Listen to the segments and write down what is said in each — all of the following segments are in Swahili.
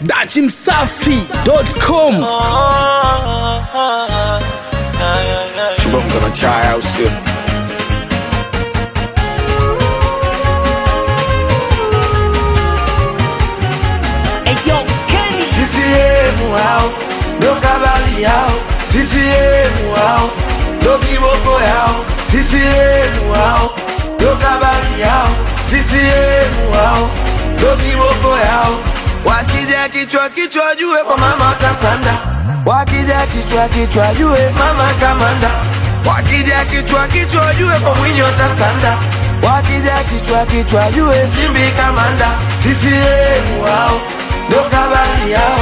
dachimsafi.com Chibonga na chai au sio? CCM hao ndo kabali yao, CCM hao ndo kiboko yao, CCM hao ndo kabali yao, CCM hao ndo kiboko yao. Wakija kichwa kichwa jue kwa mama watasanda, wakija kichwa kichwa jue mama kamanda, wakija kichwa kichwa jue kwa mwinyi watasanda, wakija kichwa kichwa jue chimbi kamanda, CCM hao ndo kabali yao,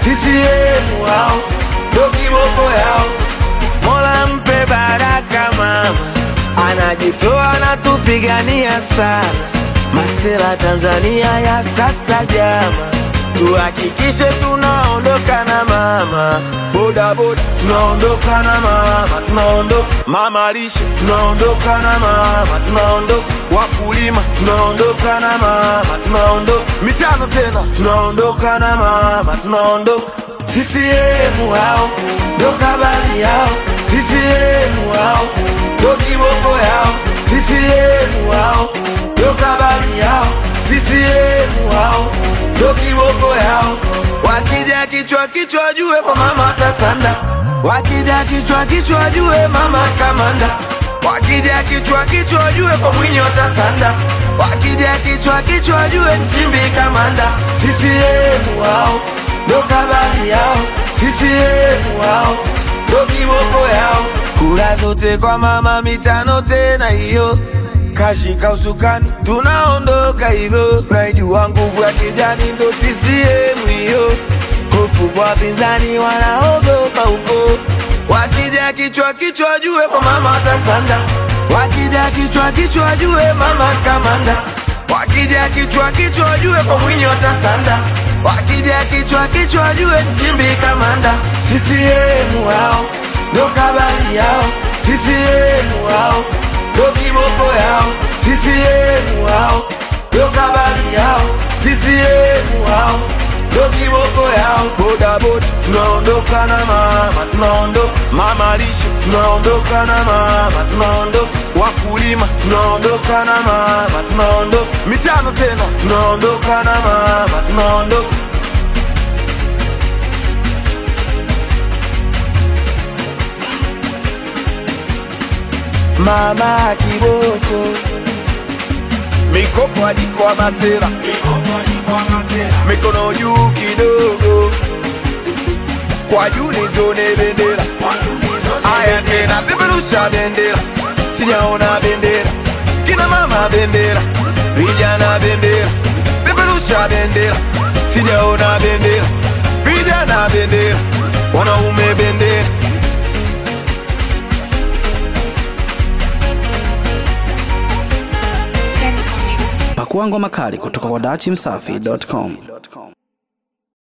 CCM wao ndo kiboko yao. Mola mpe baraka mama, anajitoa na tupigania sana. Masela Tanzania ya sasa jama, tuhakikishe tunaondoka na mama boda boda, tunaondoka na mama, tunaondoka mama lishe, tunaondoka na mama, tunaondoka wakulima, tunaondoka na mama, tunaondoka mitano tena, tunaondoka na mama, tunaondoka CCM hao ndo kabali yao, CCM hao ndo kiboko yao, CCM hao ndo kabali yao, CCM hao ndo kiboko yao. Wakija kichwa kichwa jue kwa mama watasanda, wakija kichwa kichwa jue mama kamanda, wakija kichwa kichwa jue kwa mwinyi watasanda, wakija kichwa kichwa jue nchimbi kamanda, CCM hao ndo kabali yao, CCM wao ndo kiboko yao. Kura zote kwa mama, mitano tena hiyo kashika usukani, tunaondoka hivyo. Naijua nguvu ya kijani ndo CCM hiyo, hofu kwa wapinzani wanaogopa huko. Wakija kichwa kichwa jue kwa mama watasanda, wakija kichwa kichwa jue mama kamanda, wakija kichwa kichwa jue kwa mwinyi watasanda wakija kichwa kichwa jue nchimbi kamanda CCM wao ndo kabali yao CCM wao ndo kiboko yao CCM wao ndo kabali yao CCM wao ndo kiboko yao boda boda tunaondoka na mama tunaondoka mama lishe tunaondoka na mama tunaondoka wakulima tunaondoka na mama tunaondoka mitano tena tunaondoka na mama tunaondoka mama kiboko mikopo hadi kwa masera mikono juu kidogo kwa juu nizione bendera aya tena peperusha bendera sijaona bendera kina mama bendera vijana bendera peperusha bendera sijaona bendera vijana bendera wanaume bendera pakua ngoma kali kutoka kwa dachimsafi.com